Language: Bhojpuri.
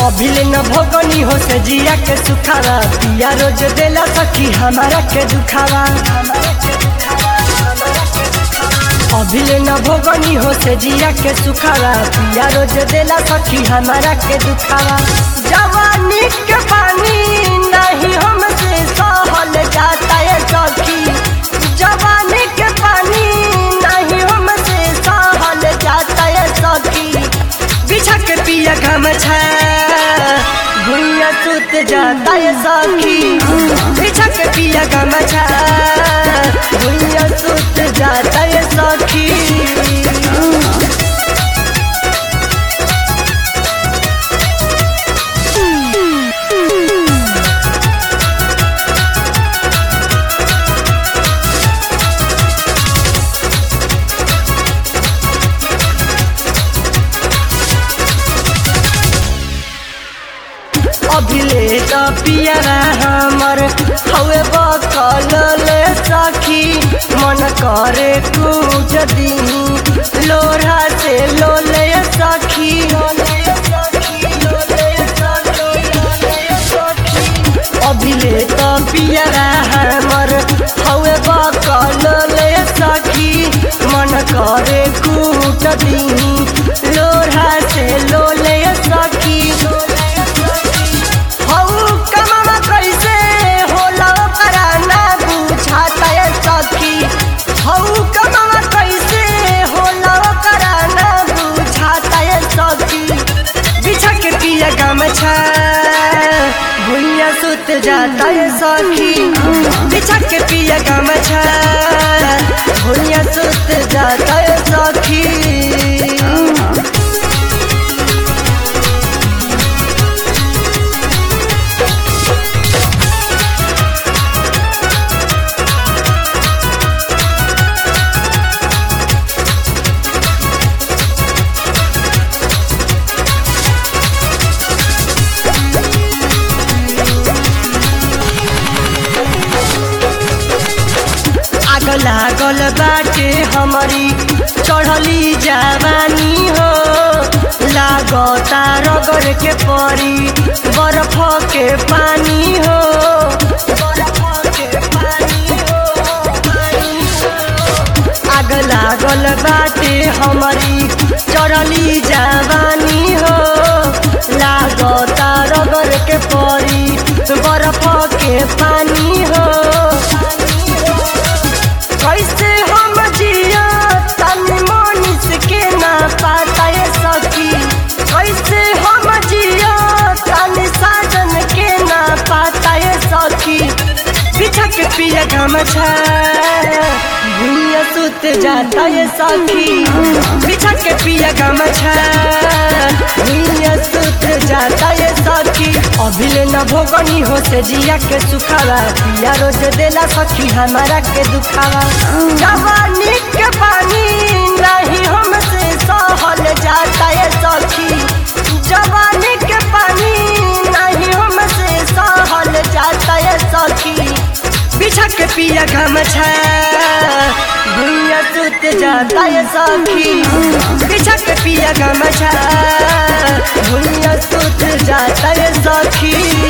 अभिले न भोगनी हो से जिया के सुखावा पिया रोज देला सखी हमारा के दुखावा अभिले न भोगनी हो से जिया के सुखावा पिया रोज देला सखी हमारा के दुखावा जवानी के पानी नहीं हमसे सहल जाता है सखी जवानी के पानी नहीं हमसे सहल जाता है सखी बिछा के पिया गमछा भुइया सुत जाता है सखी बिछा के पिया गमछा भुइया सुत जाता है सखी अभिले त पियरा हमर हवे बकल ले सखी मन करे कुछ दी लोढ़ा से लोले सखी अभिले त पियरा हमर हवे बकल ले सखी मन करे कुछ दी लोढ़ा से लोले सखी हऊ कमामा कैसे होला ओकरा ना बुझाता है सखी हऊ कमामा कैसे होला ओकरा ना बुझाता है सखी बिछा के पिया गमछा भुइया सुत जाता है सखी बिछा के पिया गमछा भुइया सुत जाता है सखी आग लागल बाटे हमारी चढ़ली जवानी हो लागता रगड़ के परी बर्फ के पानी हो बर्फ के पानी हो, पानी हो। आग लागल बाटे हमारी चढ़ली जवानी हो लागता रगड़ के परी बर्फ के पानी हो कैसे हम जिया तनी मनीष के ना पाता है सखी कैसे हम जिया तनी साजन के ना पाता है सखी बिछा के पिया गमछा भुइया सुत जाता है सखी बिछा के पिया गमछा भुइया सुत जाता है सखी अभिले न भोगनी हो से जिया के सुखावा पिया रोज देला सखी हमारा के दुखावा जवानी के पानी नहीं हमसे सहल जाता है सखी जवानी के पानी नहीं हमसे सहल जाता है सखी बिछा के पिया गमछा भुइया सुत जाता है सखी बिछा के पिया गमछा भुइया सुत जाता है सखी